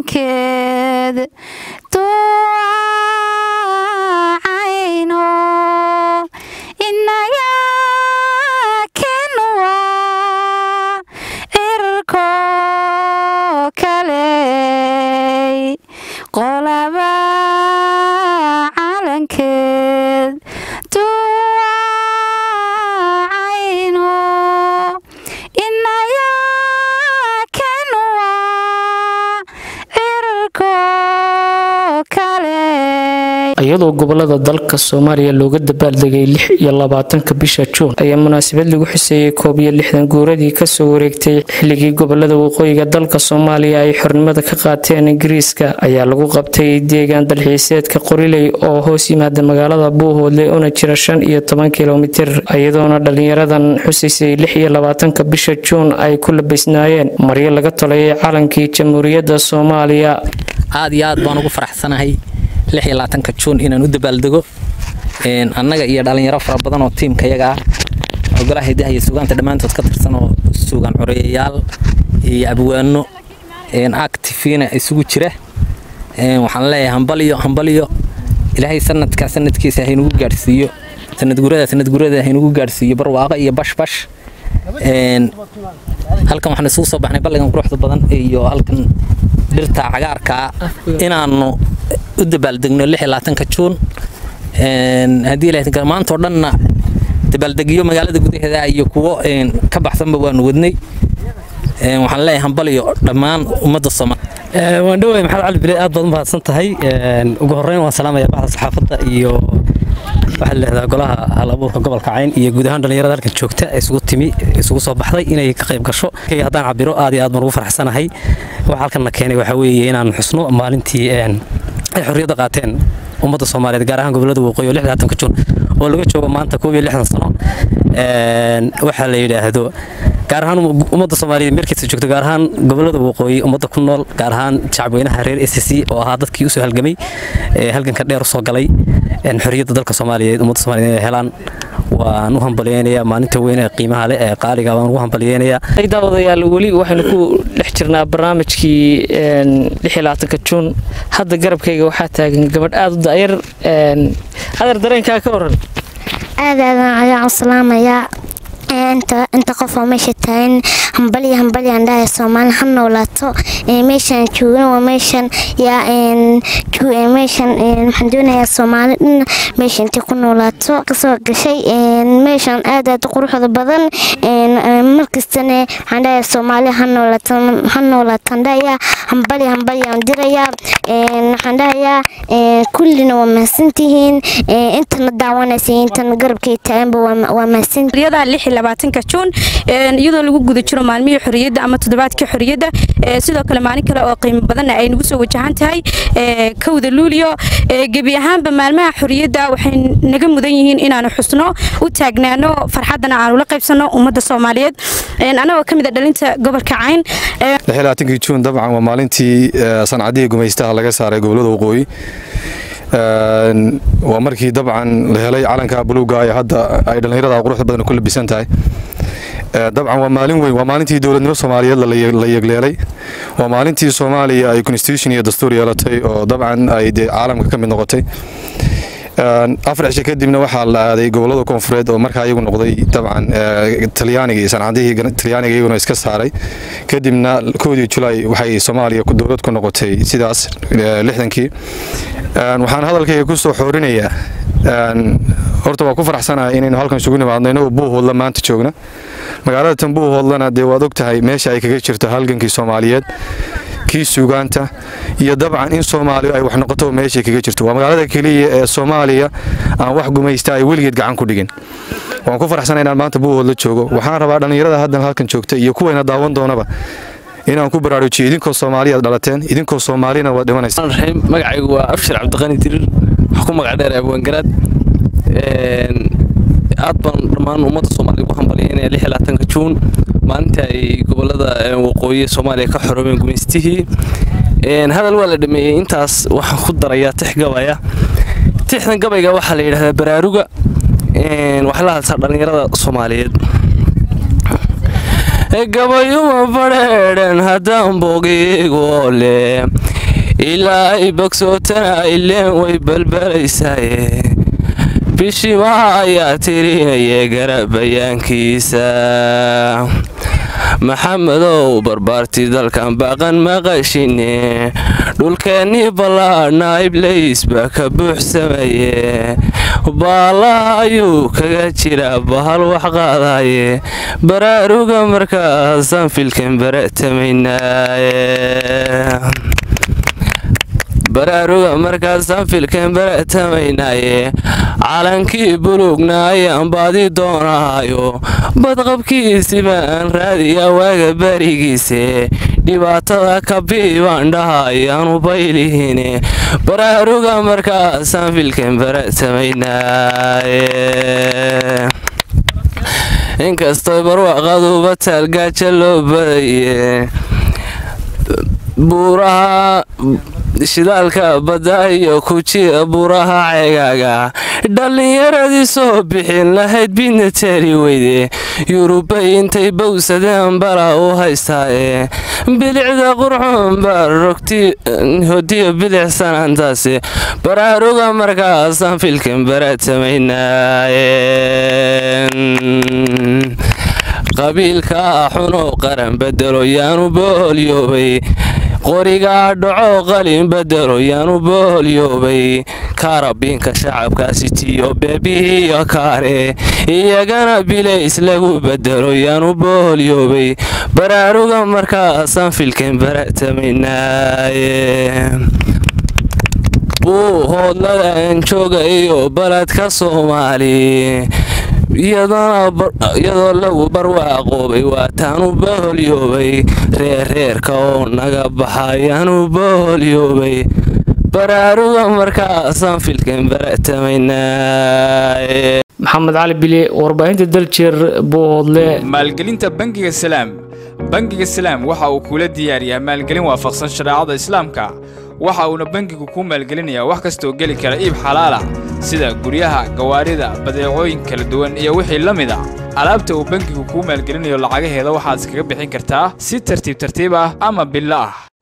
calankeed duwacayno inaga kenuwa cirko kale qolaba calankeed duwacayno inaga kenuwa cirko kale iyadoo gobolada dalka soomaaliya looga dabaaldegay lix iyo labaatanka bisha juun ayaa munaasabad lagu xuseeyey koob iyo lixdan guuradii kasoo wareegtay xilligii gobolada waqooyiga dalka soomaaliya ay xornimada ka qaateen ingiriiska ayaa lagu qabtay deegaan dalxiiseedka qoriley oo hoos yimaada magaalada buuhoodle una jira shan iyo toban kilomitir iyadoona dhalinyaradan xusaysay lix iyo labaatanka bisha juun ay ku labaysnaayeen maryo laga tolayay calankii jamhuuriyadda soomaaliya aad iyo aad baan ugu faraxsanahay lix iyo labaatanka juun inaan u dabaaldego annaga iyo dhalinyaro fara badan oo tiimka yaga ah oo golaha hidaha iyo sugaanta dhammaantood ka tirsan oo suugaan coreeyayaal iyo abwaano actifiina isugu jira waxaan leeyahay hambalyo hambalyo ilaahay sanadkaa sanadkiisa haynugu gaadhsiiyo sanadgurada sanadgurada haynugu gaadhsiiyo barwaaqo iyo bashbash halkan waxaan isugu soo baxnay balligan quruxda badan iyo halkan dhirta cagaarkaa inaanu u dabaaldegno lix iyo labaatanka juun haddii ilaahay maantoo dhanna dabaaldegyo magaalada gudaheeda iyo kuwo ka baxsanba waanu wadnay waxaan leeyahay hambalyo dhammaan ummadda soomaaliya waan dhoway maxamed cali bile aad baad u mahadsan tahay ugu horreyn waan salaamaya baxda saxaafadda iyo waxaa leehdaa golaha hal abuurka gobolka cayn iyo guud ahaan dhallinyarada halkan joogta isugu timi isugu soo baxday inay ka qayb gasho haddaan cabiro aad iyo aad baan ugu faraxsanahay waxa halkan na keenay waxaa weeye inaan xusno maalintii ay xorriyadda qaateen ummadda soomaaliyeed gaar ahaan gobolada waqooyi oo lixdaatanka juun oo laga joogo maanta koob iyo lixdan sano waxaa la yidhaahdo gaar ahaan ummadda soomaaliyeed meelkiisa joogto gaar ahaan gobolada waqooyi ummadda ku nool gaar ahaan shacabweynaha reer s c oo ahaa dadkii usoo halgamay halganka dheer usoo galay xorriyadda dalka soomaaliyeed ummadda soomaliyeed inay helaan waan u hambalyeynayaa maalinta weyn ee qiimaha leh ee qaaliga waan ugu hambalyeynayaa daawadayaal weli waxaynu ku dhex jirnaa barnaamijkii lix iyo labaatanka juun hadda garabkayga waxaa taagan gabadh aada u da'yar adeer dareenkaa ka waran aad aadan ayaan u salaamayaa inta qof oo meesha taagan hambalya hambalyaan dhahay soomaali ha noolaato meeshaan joogana waa meeshan yaa meeshan waxaan doonayaa soomaali dhan meesha intay ku noolaato kasoo gashay meeshan aad aad u quruxda badan markastana waxaan dhahayaa soomaali ha noolaato ha noolaataan dhahayaa hambalya hambalyaan dirayaa waxaan dhahayaa kullina waa mahadsantihiin intana daawanaysa intana garabkay taaganba waa mahadsan labaatanka juun iyadoo lagu guda jiro maalmihii xorriyadda ama toddobaadkii xorriyadda sidoo kale maalin kale oo qiimo badanna ay nagu soo wajahan tahay kowda luulyo gebi ahaanba maalmaha xorriyadda waxay naga mudan yihiin inaanu xusno u taagnaano farxaddana aanu la qaybsanno ummadda soomaaliyeed annagoo ka mid a dhalinta gobolka cayn labaatankii juun dabcan waa maalintii sancadihii gumaystaha laga saaray gobolada waqooyi waa markii dabcan la helay calanka buluuga ee hadda ay dhallinyarada quruxda badan ku labisan tahay dabcan waa maalin weyn waa maalintii dowladnimo soomaaliyeed la yegleelay waa maalintii soomaaliya ay constitution iyo dastuur yeelatay oo dabcan ay dee caalamka ka mid noqotay afar cisho kadibna waxaa la aaday gobolada koonfureed oo markaa iyagu noqday dabcan talyaanigii sancadihii talyaaniga iyaguna iska saaray kadibna koodii julaay waxay soomaaliya dowlad ku noqotay sidaas lixdankii waxaan hadalkayga ku soo xoorinayaa horta waa ku faraxsanahay inaynu halkan isugu nimaadno inagoo buuhoodla maanta joogna magaalada tan buuhoodlana dee waad og tahay meesha ay kaga jirto halgankii soomaaliyeed kii suugaanta iyo dabcan in soomaaliya ay wax noqoto meeshay kaga jirto waa magaalada keliya ee soomaaliya aan wax gumaysta ay weligeed gacan ku dhigin waan ku faraxsana inaan maanta buuhoodla joogo waxaan rabaa dhallinyarada haddan halkan joogta iyo kuwayna daawan doonaba inaan ku baraarujiyo idinkoo soomaaliyaad dhalateen idinkoo soomaalina waad dhimanaysa magacaygu waa abshir cabdiqani dirir wax ku magac dheer abwaangaraad aad baan dhammaan ummadda soomaaliya ugu hambalyaynaya lix iyo labaatanka juun maalinta ay gobolada waqooyi soomaaliya ka xoroobeen gumaystihii hadal waa la dhameeyey intaas waxaan ku darayaa tix gabaya tixdan gabayga waxaa la yidhahdaa baraaruga waxay la hadlaysaa dhallinyarada soomaaliyeed gabayuma badheedhan haddaan bogiigoo leh ilaa ay bogsootana ileen way balbalaysaye bishimaha ayaa tirinaya garabayaankiisa maxamedow barbaarti dalkan baaqan maqashine dhulkeennii ballaadhna iblays baa ka buuxsamaye baalaha ayuu kaga jiraa bahal wax qaadaye baraaruga markaasaan filkan bara'tamaynaaye baraaruga markaasaan filkan bara'tamaynaaye calankii buluugna ayaan baadi doonaayo badqabkiisi baan raadiya waaga barigiise dhibaatada kabii baan dhahay aanu baylihine baraaruga markaasaan filkan bara'tamaynaaye inkastoo barwaaqaduba taalgaaja loo badaye buuraha shidaalka badda iyo kujiya buuraha ceegaaga dhallinyaradii soo bixin lahayd bidna taari weyde yurubay intay bowsadeen bala u haystaaye bilicda qurxuun baa rogti hodiyo bilicsanaantaasi baraaruga markaasaan filkan bara'tamaynaaye qabiilka xunoo qaran bedelo yaanu boolyoobay qorigaa dhaco qalin bedelo yaanu boolyoobay kaarabiinka shacabkaasi tiyo beebihiyo kaare iyagana bilays lagu bedelo yaanu boolyoobay baraaruga markaasaan filkan bara'tamaynaaye buu hoodladan jooga iyo baladka soomaali iyadoo lagu barwaaqoobay waataanu boholyoobay reerreerka oo naga baxayaanu boholyoobay baraaruga markaasaan filkan bara'tamaynaaye maxamed cali bile warbaahinta daljeer buuhoodle maalgelinta bangiga salaam bangiga salaam waxa uu kula diyaariyaa maalgelin waafaqsan shareecada islaamka waxa uuna bangigu kuu maalgelinayaa wax kastaoo geli kara iib xalaala sida guryaha gawaarida badeecooyin kala duwan iyo wixii la mid a alaabta uu bangigu kuu maalgelinayo lacagaheeda waxaad iskaga bixin kartaa si tartiib tartiib ah ama billo ah